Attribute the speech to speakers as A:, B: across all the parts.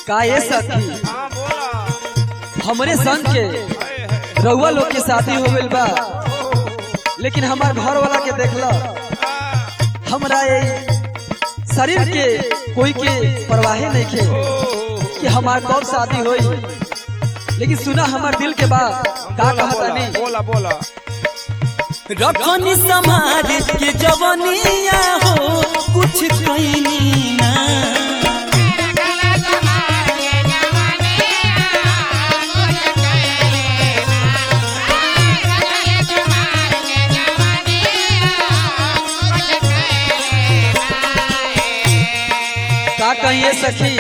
A: का ये सखी
B: हाँ बोला
A: हमरे संग के
B: हाय, हाय।
A: रउआ लोग के शादी हो गइल बा लेकिन हमार घर वाला के देखला
B: हाँ,
A: हमरा ये शरीर के कोई के परवाहे नहीं खे
B: ओ,
A: कि हमार कब शादी होई लेकिन सुना हमार दिल के बात का
B: बोला,
A: कहता
B: बोला,
A: नहीं
B: बोला बोला
C: रखनी समाज के जवनिया हो कुछ कैनी ना
A: का कहिए सखी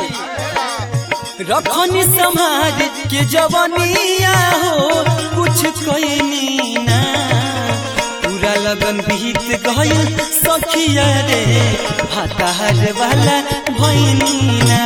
C: रखनी समाज के जवनिया हो कुछ कैनी ना पूरा लगन बीत गइल सखिया रे भातार वाला भैनी ना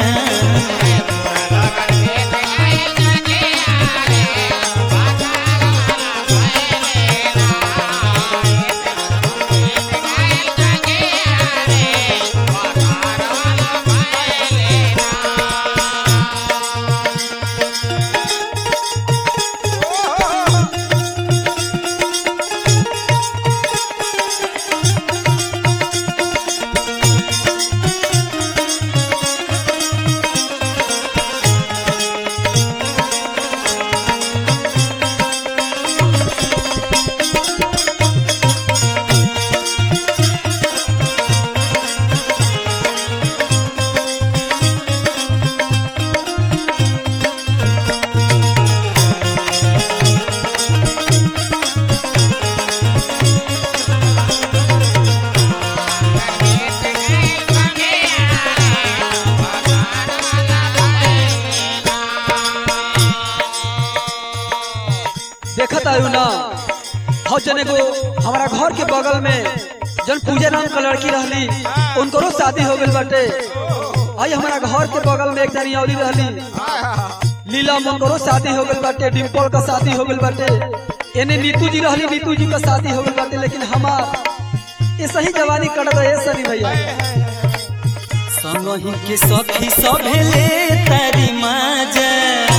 A: देखत आयु ना हो जने को हमारा घर के बगल में जन पूजा नाम का लड़की रहली उनकरो शादी हो गइल बाटे आई हमारा घर के बगल में एक जनी औली रहली लीला उनकरो शादी हो गइल बाटे डिम्पल का शादी हो गइल बाटे एने नीतू जी रहली नीतू जी का शादी हो गइल बाटे लेकिन हमार ये सही जवानी कट रहे सनी भैया
C: संगही के सखी सभेले तारी माजा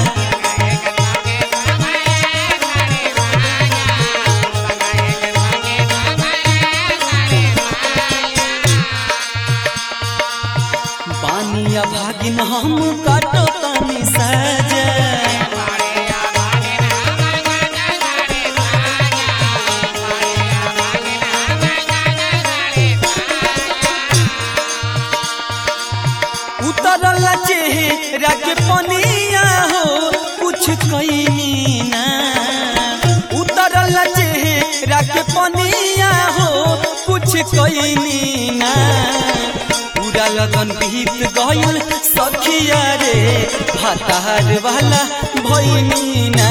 C: बानिया भागिन हम काटो तानी साजा उतरल चेहरा के पनिया हो कुछ कैनी ना उतरल चेहरा के पनिया हो कुछ कैनी ना पूरा लगन बीत गइल सखिया रे भातार वाला भैनी ना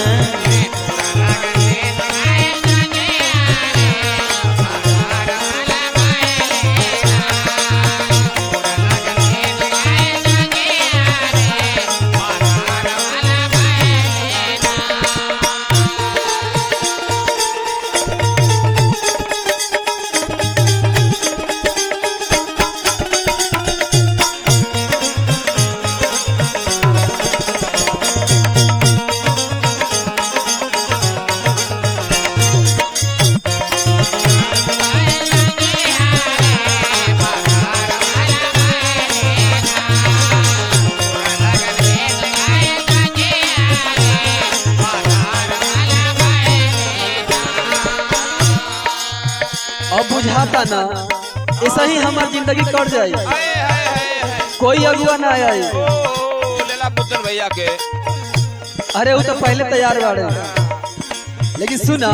A: अब बुझाता ना ऐसा ही हमार जिंदगी कट जाई
B: हाय, हाय, हाय, हाय।
A: कोई अगुआ ना आई
B: ओ, लेला पुत्र भैया के
A: अरे वो तो पहले तैयार बाड़े लेकिन सुना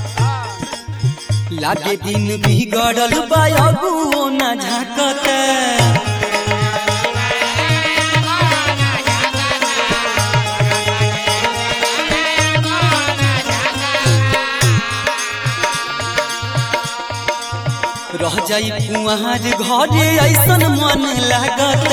C: लागे दिन बिगड़ल बायगुओ न झाकत रह जाई कुआर घरे ऐसन मन लागत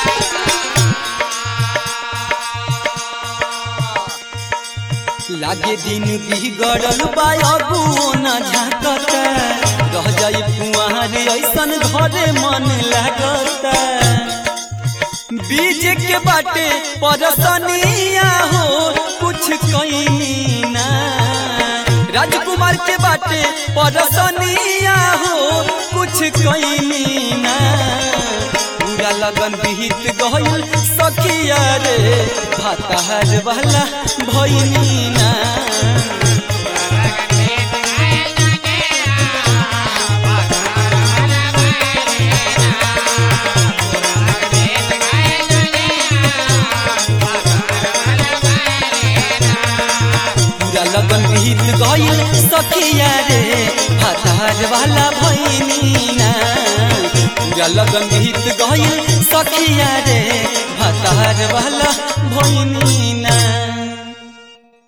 C: लागे आजे दिन बिगड़ल बा अबुओ न झाकता रह जाई कुआर ऐसन घरे मन लागता बीज के बाटे परसनिया हो कुछ कहीं ना राजकुमार के बाटे परसनिया हो कुछ कहीं ना पूरा लगन बीत गइल सखिया रे भातार वाला भइनी ना पूरा लगन बीत गइल सखिया रे भातार वाला भइनी ना पूरा लगन बीत गइल सखिया रे भातार वाला भइनी ना